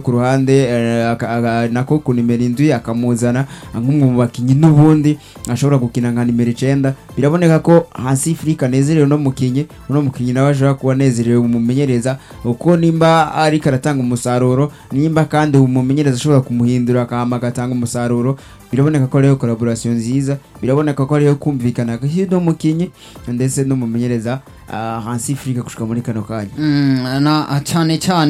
ku ruhande eh, aka- aka- nako ku nimero indwi akamuzana nk'umwe mu bakinnyi n'ubundi ashobora gukina nka nimero icenda biraboneka ko hasi Afrika anezerewe uno mukinnyi uno mukinnyi nawe ashobora kuba anezerewe umumenyereza uko nimba ariko aratanga umusaruro nimba kandi umumenyereza ashobora kumuhindura akahama agatanga umusaruro biraboneka ko ariyo collaboration nziza biraboneka ko ariyo kumvikana hagati y'uno mukinnyi ndetse n'umumenyereza ah, hasi Afrika gushika muri kano kanya Mm, na cyane cyane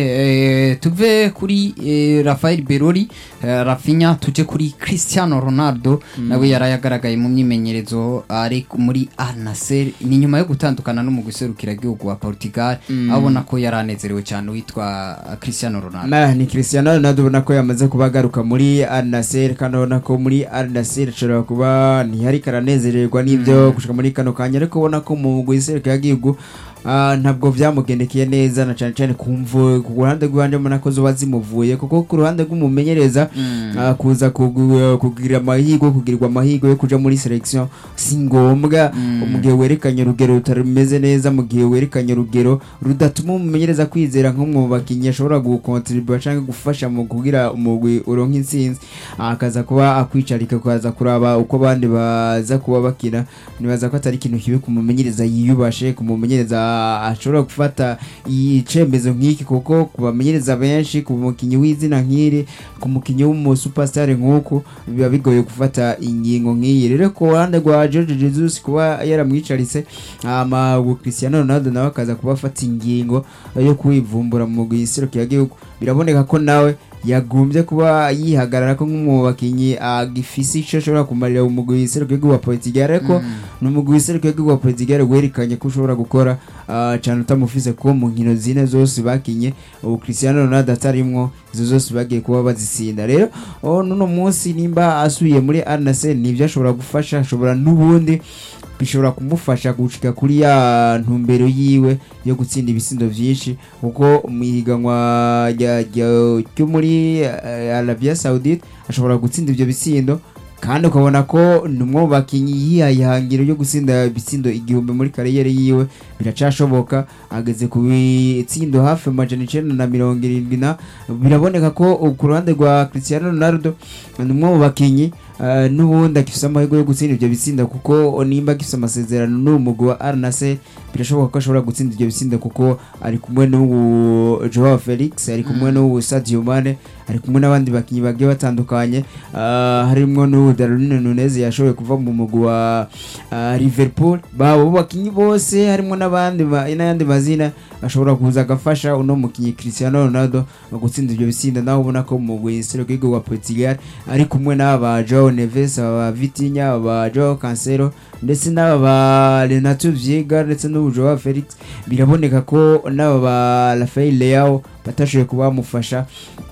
eh, tuve kuri eh, Rafael Berori eh, Rafinha tuje kuri Cristiano Ronaldo nawe yarayagaragaye mu myimenyerezo ari ku- muri Al Nassr ni nyuma yo gutandukana no mu guserukira igihugu wa Portugal abona ko yaranezerewe cyane witwa uh, Cristiano Ronaldo Na, ni Cristiano Ronaldo ubona ko yamaze kuba agaruka muri Al Nassr kandi ubona ko muri Al Nassr ashobora kuba ntihari karanezererwa n'ibyo gushika muri kano kanya ariko ubona ko mu guserukira igihugu ah, ntabwo byamugendekeye neza na cyane cyane kumvu ku ruhande rw'iwanje mbona ko zoba zimuvuye kuko ku ruhande rw'umumenyereza ah, kuza kugu- kugira amahirwe kugirirwa amahirwe yo kuja muri selection si ngombwa mu gihe werekanye urugero rutameze neza mu gihe werekanye urugero rudatuma umumenyereza kwizera nk'umwe mu bakinnyi ashobora gukontribuwa cyangwa gufasha mu kugira umugwi uronka intsinzi akaza kuba akwicarika akaza kuraba uko abandi baza kuba bakina nibaza ko atari ikintu kibi ku mumenyereza yiyubashe ku mumenyereza ashobora gufata icembezo nk'iki kuko ku bamenyereza benshi ku mukinnyi w'izina nk'iri ku mukinnyi w'umusupasitari nk'uku biba bigoye gufata ingingo nk'iyi rero ku ruhande rwa George Jesus kuba yaramwicaritse ama Cristiano Ronaldo nawe akaza kuba afata ingingo yo kwivumbura mu gihugu biraboneka ko nawe yagombye kuba yihagarara ko nk'umwe mu bakinnyi agifise icyo ashobora kumarira umugwi w'igihugu wa Portugal ariko ni umugwi w'igihugu wa Portugal werekanye ko ushobora gukora ah, cyane utamufise ko mu nkino zine zose bakinye ubu Cristiano Ronaldo atarimwo izo zose bagiye kuba bazisinda rero oh, nuno munsi nimba asubiye muri Al Nassr nibyo ashobora gufasha ashobora n'ubundi bishobora kumufasha gushika kuri ya ntumbero yiwe yo gutsinda ibisindo byinshi kuko mu ihiganwa rya- rya- ryo muri eh, Arabia Saudite ashobora gutsinda ibyo bisindo kandi ukabona ko ni umwe mu bakinnyi yihaye ihangiro ryo gutsinda ibitsindo igihumbi muri kariyeri yiwe biracashoboka ageze ku bitsindo hafi amajana icenda na mirongo irindwi na biraboneka ko uh, ku ruhande rwa Cristiano Ronaldo ni umwe mu bakinnyi uh, n'ubundi agifise amahirwe yo gutsinda ibyo bitsinda kuko nimba agifise amasezerano n'umugwi wa Al Nassr birashoboka ko ashobora gutsinda ibyo bitsinda kuko ari kumwe n'ubu Joao Felix ari kumwe n'ubu Sadio Mane ari kumwe n'abandi bakinnyi bagiye batandukanye uh, harimwo n'ubu Darwin Nunez yashoboye kuva mu mugwi wa uh, Liverpool babo bakinnyi bose harimo n'abandi ba- n'ayandi mazina ashobora kuza agafasha uno mukinnyi Cristiano Ronaldo mu gutsinda ibyo bitsinda nawe ubona ko mu mugwi w'igihugu wa Portugal ari kumwe n'aba Joao Neves aba Vitinha aba Joao Cancelo ndetse n'aba ba Renato Vieira ndetse n'ubu Joao Felix biraboneka ko n'aba ba Rafael Leao batashoboye kuba bamufasha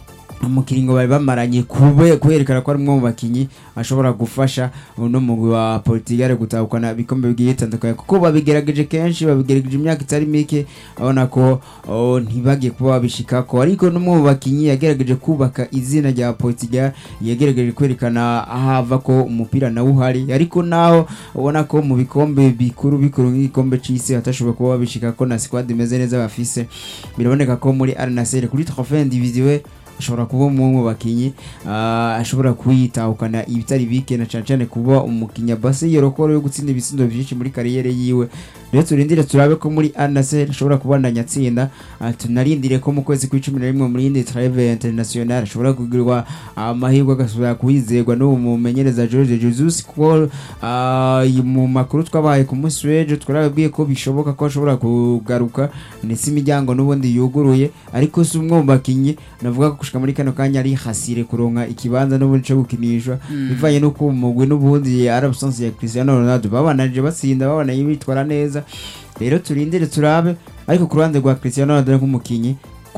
mu kiringo bari bamaranye kube kwerekana ko ari umwe mu bakinnyi ashobora gufasha uno mugwi wa Portugal gutahukana ibikombe bigiye bitandukanye kuko babigerageje kenshi babigerageje imyaka itari mike abona ko oh, ntibagiye kuba babishikako ariko n'umwe mu bakinnyi yagerageje kubaka izina rya Portugal yagerageje kwerekana ahava ko umupira nawe uhari ariko naho ubona ko mu bikombe bikuru bikuru nk'igikombe c'isi hatashoboye kuba babishikako na squad imeze neza bafise biraboneka ko muri Al Nassr kuri trophée individuelle ashobora kuba umwe mu bakinnyi ah, ashobora kuyitahukana ibitari bike na cyane cyane kuba umukinnyi base yorokoro yo gutsinda ibitsindo byinshi muri kariyeri yiwe rero turindire turabe ko muri Al Nassr ashobora kubandanya atsinda ah, tunarindire ko mu kwezi kw'icumi na rimwe muri indi trave international ashobora kugirwa amahirwe agasubira kuhizerwa n'ubu mumenyereza George Jesus kuko ah, mu makuru twabaye ku munsi w'ejo twarababwiye ko bishoboka ko ashobora kugaruka ndetse imiryango n'ubundi yuguruye ariko si umwe mu bakinnyi navuga ko gushika muri kano kanya ari hasire kuronka ikibanza n'ubundi cyo gukinishwa bivanye n'uko umugwi n'ubundi ari absence ya Cristiano Ronaldo babananje batsinda babanaye bitwara neza rero turindire turabe ariko ku ruhande rwa Cristiano Ronaldo nk'umukinyi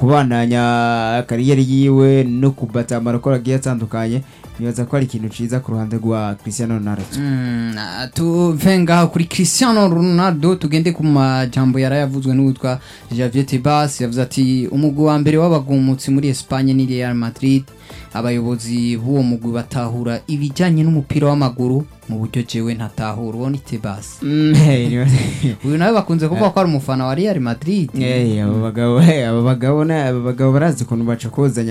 kubandanya kariyeri yiwe no kubata amarokoro agiye atandukanye nibaza ko ari ikintu ciza ku ruhande rwa Cristiano Ronaldo Mm, ah, tuve ngaho kuri Cristiano Ronaldo tugende ku majambo yarayavuzwe n'uwitwa Javier Tebas yavuze ati umugwi wa mbere w'abagumutsi muri Espagne ni Real Madrid abayobozi b'uwo mugwi batahura ibijyanye n'umupira w'amaguru mu buryo jewe ntatahura uwo ni Tebas Mm, hey, nibaza- uyu nawe bakunze kuvuga ko ari umufana wa Real Madrid Eh, abo bagabo eh, abo bagabo na- abo bagabo barazi ukuntu bacokozanya